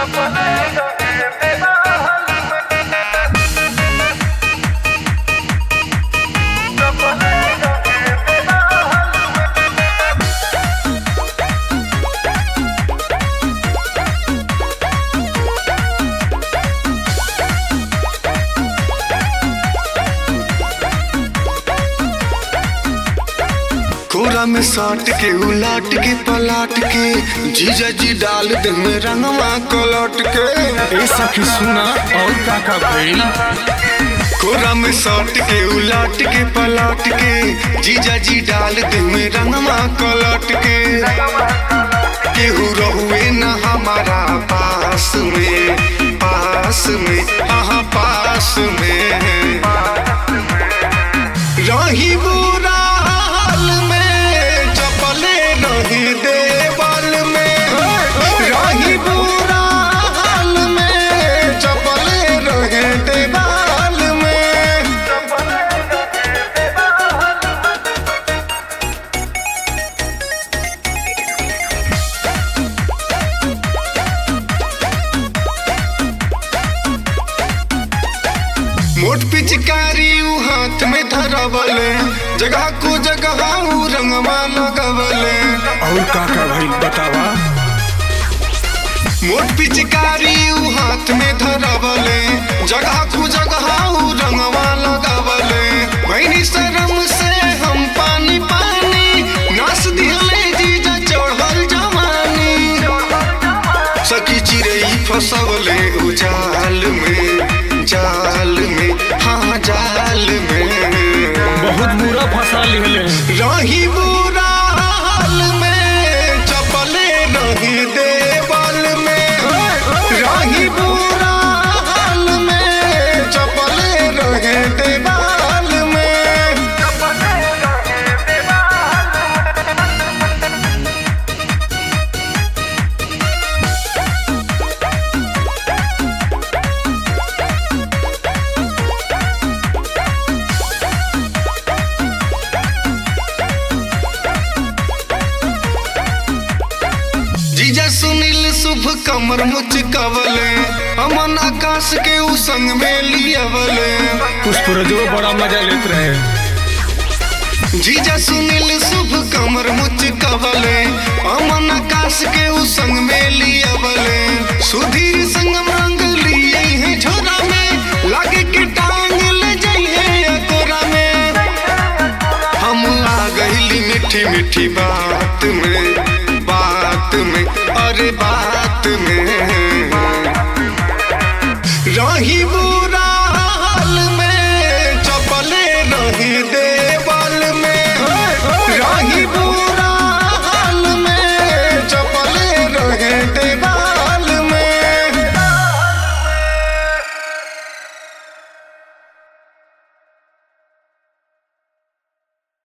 कोरा में साट के उलाट के पलाट के जीजा जी डाल दे में रंगवा कलट के ए सखी सुना और का का भइल कोरा में साट के उलाट के पलाट के जीजा जी डाल दे में रंगवा कलट के केहू रहुए न हमारा पास में पास में हाँ पास में रही बुरा हाल में चपले नहीं देवल में रही बुरा हाल में चपले रहे देवाल में मोट पिचकारी ऊ हाथ में धरवले जगह को जगह ऊ रंगवा लगवले और का का भइल बतावा मोट पिचकारी ऊ हाथ में धरवले जगह को जगह ऊ रंगवा लगवले भैनी शर्म से हम पानी पानी नास दिहले जीजा चढ़ल जवानी सखी चिड़ई फसवले उ जाल में जाल में हाँ जाल में बहुत बुरा फंसा लिहले रही बुरा हाल में चपले नहीं देवल में रही बुरा हाल में चपले रहे देवाल में जीजा सुनील शुभ कमर मुच कवले अमन आकाश के उ संग में लियवले पुष्परजो बड़ा मजा लेत रहे जीजा सुनील शुभ कमर मुच कवले अमन आकाश के उ संग में लियवले सुधीर संग मांग लिए हैं झोरा में लागे के टांग ले जाइए कोरा में हम आ गईली मीठी मीठी बात में बात में अरे बात में रही बुरा